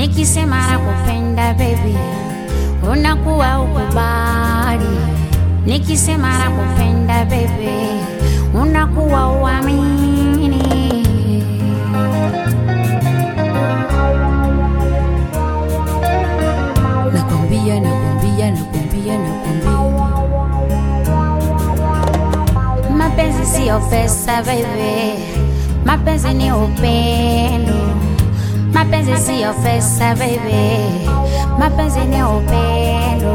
Nikisema nakupenda baby, unakuwa ukubali. Nikisema nakupenda baby, unakuwa uamini. Nakwambia, nakwambia, nakwambia, nakwambia, mapenzi siyo pesa baby, mapenzi ni upendo. Mapenzi siyo pesa baby, mapenzi ni upendo.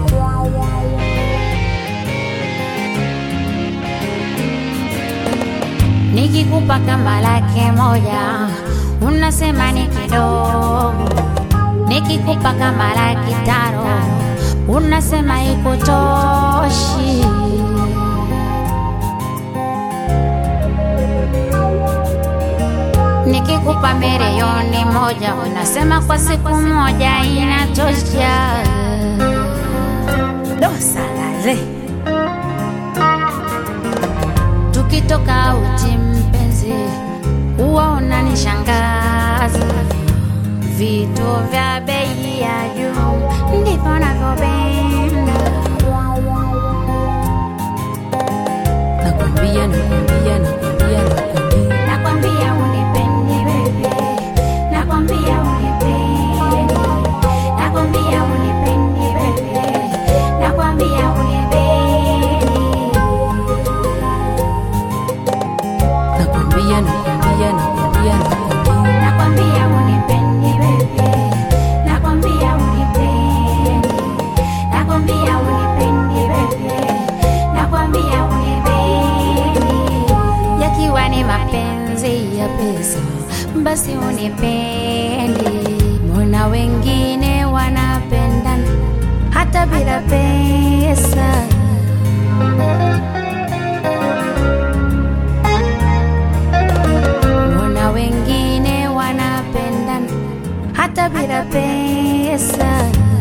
Nikikupa kama laki moja unasema ni kidogo, nikikupa kama laki tano unasema ikutoshi. Nikikupa milioni moja unasema kwa siku moja inatosha. Dosalale tukitoka uti mpenzi, huwa unanishangaza. Vitu vya bei ya juu ndivyo navyopenda. Nakwambia, nakwambia, nakwambia, nakwambia, nakwambia unipendi baby, nakwambia unipendi, nakwambia unipendi baby, nakwambia unipendi. Nakwambia, nakwambia, nakwambia, nakwambia, nakwambia unipendi baby, nakwambia unipendi, nakwambia unipendi baby, nakwambia unipendi. Yakiwa ni mapenzi ya pesa, basi unipendi. Mbona wengine wanapendana hata bila pesa? Mbona wengine wanapendana hata bila pesa?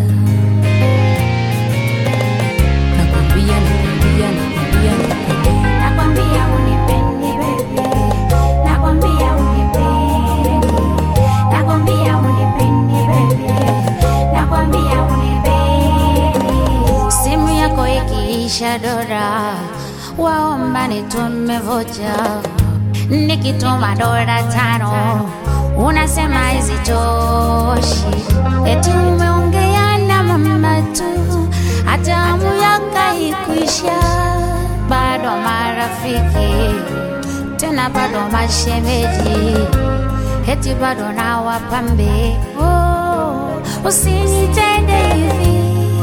Nakwambia, nakwambia, nakwambia, nakwambia, nakwambia unipendi baby, nakwambia unipendi, nakwambia unipendi baby, nakwambia unipendi. Simu yako ikiisha dora, waomba nitume vocha nikituma dola tano unasema hazitoshi, eti umeongea na mama tu, hata amu yako ikwisha. Bado marafiki tena, bado mashemeji, eti bado na wapambe. Oh, usinitende hivi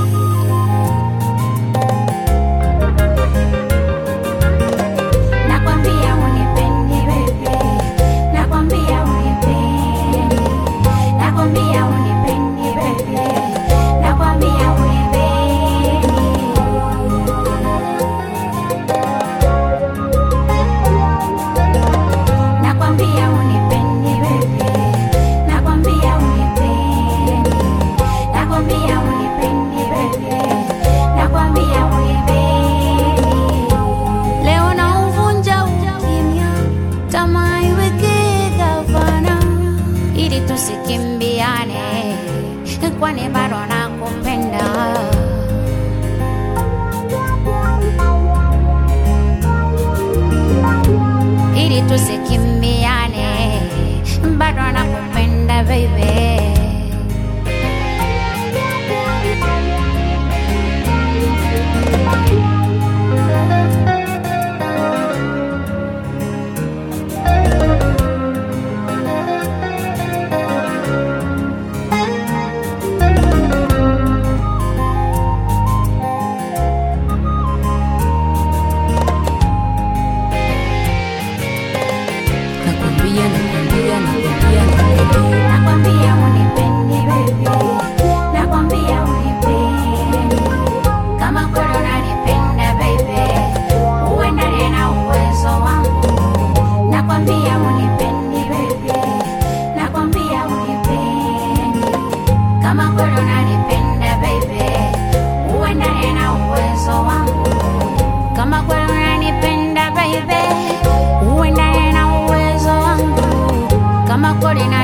Nakwambia unipendi baby, nakwambia unipendi, nakwambia unipendi baby, nakwambia unipendi. Nakwambia unipendi baby, nakwambia unipendi, nakwambia unipendi baby, nakwambia unipendi. Leo na uvunja ukimya, tamaa iweke gavana, ili tusikimbiane, kwani bado nakupenda. Ili tusikimbiane, bado nakupenda baby. Nakwambia, nakwambia, nakwambia, nakwambia, nakwambia unipendi baby, nakwambia unipendi. Kama kweli unanipenda baby, uendane na uwezo wangu. Nakwambia unipendi baby, nakwambia unipendi. Kama kweli unanipenda baby, uendane na uwezo wangu. Kama kweli unanipenda baby, uendane na uwezo wangu. Kama kweli na